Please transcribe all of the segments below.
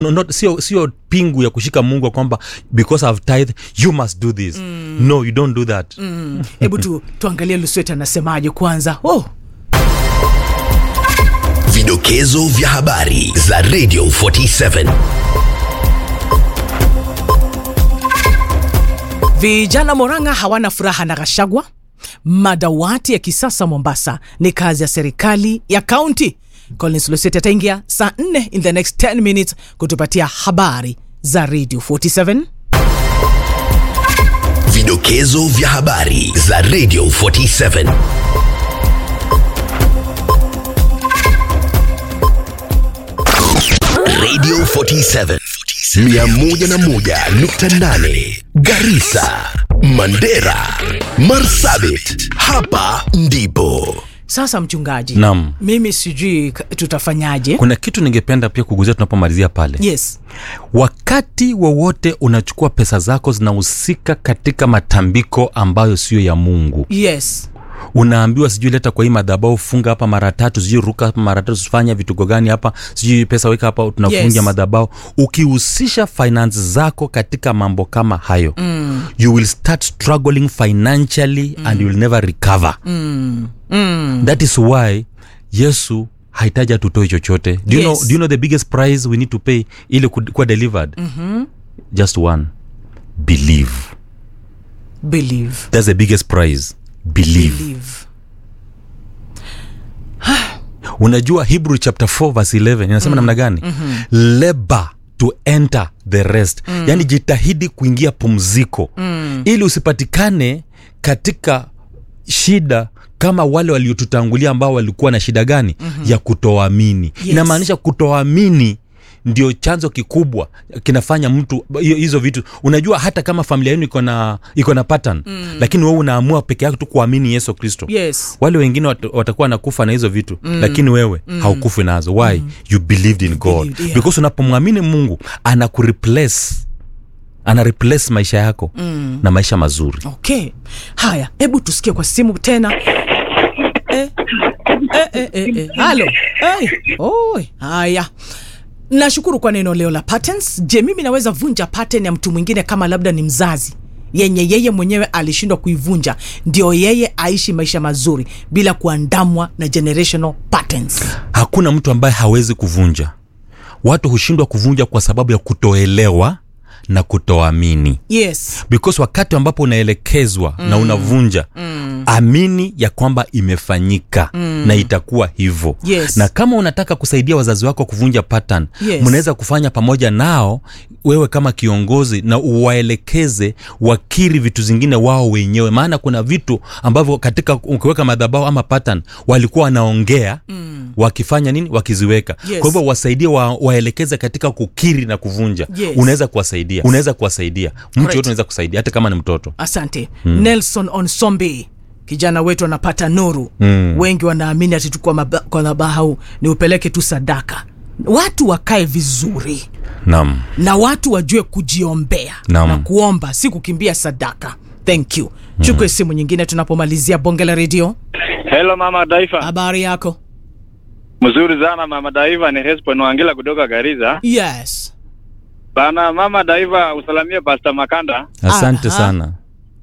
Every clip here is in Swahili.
no, not, sio, sio pingu ya kushika mungu ya kwamba because I've tithe you must do this mm. no you don't do that mm. hebu tu, tuangalie luswet anasemaje kwanza oh. Vidokezo vya habari za Radio 47. Vijana Moranga hawana furaha na Gashagwa. Madawati ya kisasa Mombasa ni kazi ya serikali ya kaunti. Collins Luseti ataingia saa 4 in the next 10 minutes kutupatia habari za Radio 47. Vidokezo vya habari za Radio 47. Radio 47 101.8 Garissa, Mandera, Marsabit. Hapa ndipo Sasa mchungaji, Naam. mimi sijui k- tutafanyaje. kuna kitu ningependa pia kuguzia tunapomalizia pale Yes, wakati wowote unachukua pesa zako zinahusika katika matambiko ambayo sio ya mungu yes, unaambiwa sijui leta kwa hii madhabau funga hapa mara tatu sijui ruka hapa mara tatu fanya vituko gani hapa sijui pesa weka hapa tunafungia Yes. madhabau ukihusisha finance zako katika mambo kama hayo mm. you will start struggling financially mm. and you will never recover mm. Mm. that is why yesu hahitaji atutoe chochote do you, Yes. know, do you know the biggest price we need to pay ili ku- kuwa delivered mm-hmm. just one believe believe, that's the biggest prize believe believe. unajua hebrew chapter 4 verse 11 inasema mm. namna gani mm-hmm. labor to enter the rest mm. yaani jitahidi kuingia pumziko mm. ili usipatikane katika shida kama wale waliotutangulia ambao walikuwa na shida gani mm-hmm. ya kutoamini Yes. inamaanisha kutoamini ndio chanzo kikubwa kinafanya mtu hiyo- hizo vitu unajua hata kama familia yenu iko na iko na pattern mm. lakini wewe unaamua peke yako tu kuamini yesu kristo Yes, wale wengine wat, watakuwa nakufa na hizo vitu mm. lakini wewe mm. haukufi nazo why mm. you believed in god believed, yeah. because unapomwamini mungu ana kureplace ana replace maisha yako mm. na maisha mazuri okay. Haya, hebu tusikie kwa simu tena. Eh, eh, eh, eh, eh. Halo. Hey. Oi. Haya. Nashukuru kwa neno leo la patterns. Je, mimi naweza vunja pattern ya mtu mwingine kama labda ni mzazi yenye yeye mwenyewe alishindwa kuivunja, ndio yeye aishi maisha mazuri bila kuandamwa na generational patterns. hakuna mtu ambaye hawezi kuvunja watu hushindwa kuvunja kwa sababu ya kutoelewa na kutoamini Yes. because wakati ambapo unaelekezwa mm. na unavunja mm. amini ya kwamba imefanyika mm. na itakuwa hivyo Yes. na kama unataka kusaidia wazazi wako kuvunja pattern Yes. mnaweza kufanya pamoja nao wewe kama kiongozi na uwaelekeze wakiri vitu zingine wao wenyewe maana kuna vitu ambavyo katika ukiweka madhabao ama pattern walikuwa wanaongea mm. wakifanya nini wakiziweka Yes. kwa hivyo wasaidie wa, waelekeze katika kukiri na kuvunja Yes. unaweza kuwasaidia unaweza kuwasaidia mtu Correct. yote unaweza kusaidia hata kama ni mtoto asante hmm. nelson onsombi kijana wetu anapata nuru mm. wengi wanaamini ati tu kwa maba- kwa madhabahu ni upeleke tu sadaka watu wakae vizuri naam na watu wajue kujiombea Naam. na kuomba si kukimbia sadaka thank you chukue simu nyingine tunapomalizia bonge la redio Hello mama Daifa. habari yako Mzuri sana mama Daiva, ni Hesbon Wangila kutoka Gariza. yes Bana mama Daiva, usalamie Pastor Makanda. asante Aha. sana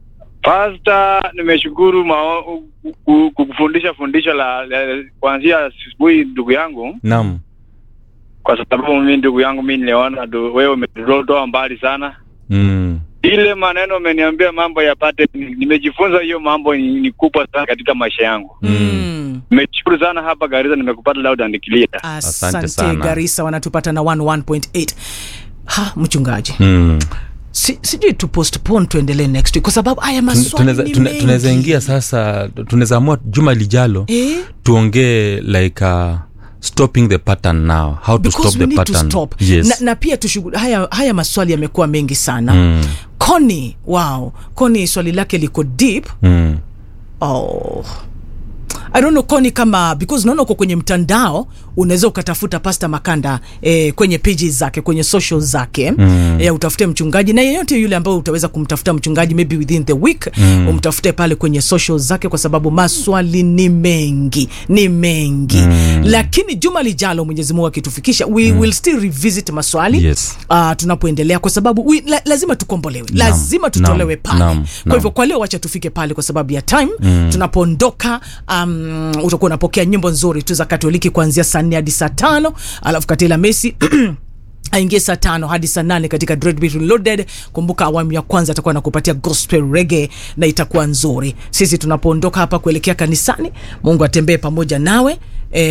Pastor, nimeshukuru mao- ku- kukufundisha fundisho la, la kuanzia asubuhi ndugu yangu, naam kwa sababu mimi ndugu yangu mimi niliona du- wewe umetutoa mbali sana. mm. Ile maneno umeniambia mambo ya pate, nimejifunza hiyo mambo ni, ni kubwa sana katika maisha yangu. mm. Nimeshukuru sana hapa Gariza, nimekupata loud and clear. asante sana. garisa wanatupata na 11.8 ha mchungaji Mm. si, sijui tu postpone tuendelee next week kwa sababu haya maswali Tunaweza- ni tuna- mengi. tunaweza ingia sasa tunaweza amua juma lijalo eh? tuongee like uh, stopping the pattern now how to because stop we the need to pattern stop yes na, na pia tushughul haya, haya maswali yamekuwa mengi sana Mm. koni wow koni swali lake liko deep Mm. oh. I don't know koni kama because naona uko kwenye mtandao unaweza ukatafuta pasta makanda eh, kwenye pages zake kwenye social zake mm. eh, utafute mchungaji na yeyote yule ambao utaweza kumtafuta mchungaji maybe within the week mm. umtafute pale kwenye social zake kwa sababu maswali ni mengi ni mengi mm. lakini juma lijalo mwenyezi mungu akitufikisha we mm. will still revisit maswali Yes. uh, tunapoendelea kwa sababu we, la, lazima tukombolewe lazima tutolewe Naam. pale Naam. kwa Naam. hivyo kwa leo wacha tufike pale kwa sababu ya time mm. tunapoondoka um, utakuwa unapokea nyimbo nzuri tu za katoliki kuanzia saa nne hadi saa tano alafu katila mesi aingie saa tano hadi saa nane katika Dreadbeat Reloaded. Kumbuka awamu ya kwanza atakuwa nakupatia gospel reggae na itakuwa nzuri. Sisi tunapoondoka hapa kuelekea kanisani, Mungu atembee pamoja nawe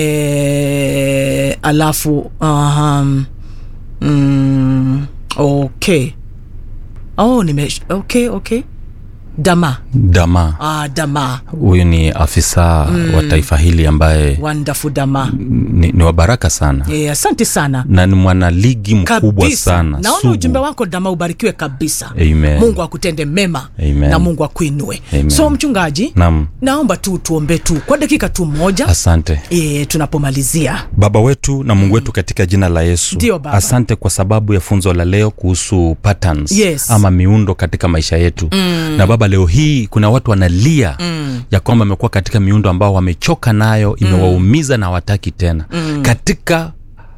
e, alafu um, mm, okay oh, nime okay okay dama dama ah, dama huyu ni afisa mm. wa taifa hili ambaye wonderful dama ni, ni wa baraka sana e, asante sana na ni mwanaligi mkubwa kabisa sana naona sugu. ujumbe wako dama ubarikiwe kabisa Amen. mungu akutende mema Amen. na mungu akuinue Amen. so mchungaji Naam. naomba tu tuombe tu kwa dakika tu moja asante e, tunapomalizia baba wetu na mungu wetu katika jina la yesu Ndio, Baba. asante kwa sababu ya funzo la leo kuhusu patterns Yes. ama miundo katika maisha yetu mm. na baba leo hii kuna watu wanalia mm. ya kwamba amekuwa katika miundo ambao wamechoka nayo imewaumiza na hawataki tena mm. katika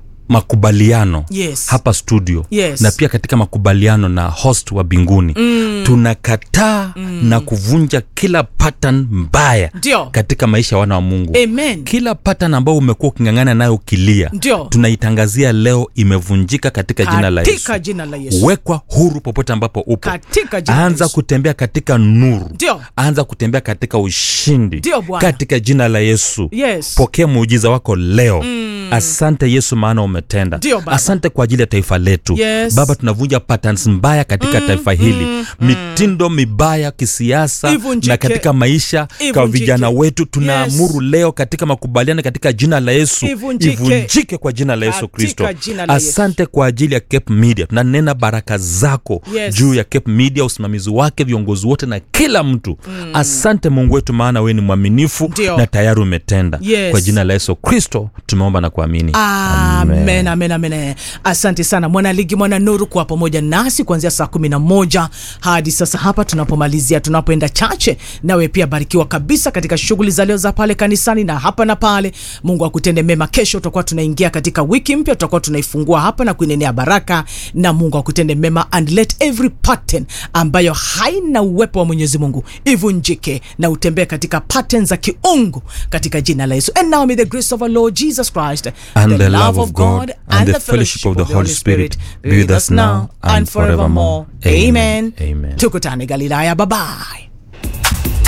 makubaliano Yes. hapa studio Yes. na pia katika makubaliano na host wa binguni mm. tunakataa mm. na kuvunja kila pattern mbaya Ndio. katika maisha ya wana wa mungu amen kila pattern ambao umekuwa uking'ang'ana nayo ukilia Ndio. tunaitangazia leo imevunjika katika jina la yesu katika jina la yesu wekwa huru popote ambapo upo Katika jina la anza Yesu. kutembea katika nuru Ndio. anza kutembea katika ushindi Ndio, Bwana. katika jina la yesu Yes. pokea muujiza wako leo mm. asante yesu maana umetenda Ndio, Baba. asante kwa ajili ya taifa letu Yes. baba tunavunja patterns mbaya katika mm, taifa hili mm, mitindo mibaya kisiasa Ivunjike. na katika maisha kwa Ivunjike. vijana wetu tunaamuru leo katika makubaliano katika jina la yesu Ivunjike. ivunjike kwa jina la yesu Katika kristo jina la Yesu. asante kwa ajili ya cape media tunanena baraka zako Yes. juu ya cape media usimamizi wake viongozi wote na kila mtu mm. asante mungu wetu maana wewe ni mwaminifu Ndio. na tayari umetenda Yes. kwa jina la yesu kristo tumeomba na kuamini amen amen amen asante sana mwanaligi mwana nuru kuwa pamoja nasi kuanzia saa kumi na moja hadi sasa hapa tunapomalizia tunapoenda chache nawe pia barikiwa kabisa katika shughuli za leo za pale kanisani na hapa na pale mungu akutende mema kesho tutakuwa tunaingia katika wiki mpya tutakuwa tunaifungua hapa na kuinenea baraka na mungu akutende mema and let every pattern ambayo haina uwepo wa mwenyezi mungu ivunjike na utembee katika pattern za kiungu katika jina la yesu and now may the grace of our lord jesus christ And the love of God and the fellowship of the Holy Spirit be with us now and forevermore. Amen. Amen. tukutane galilaya babaye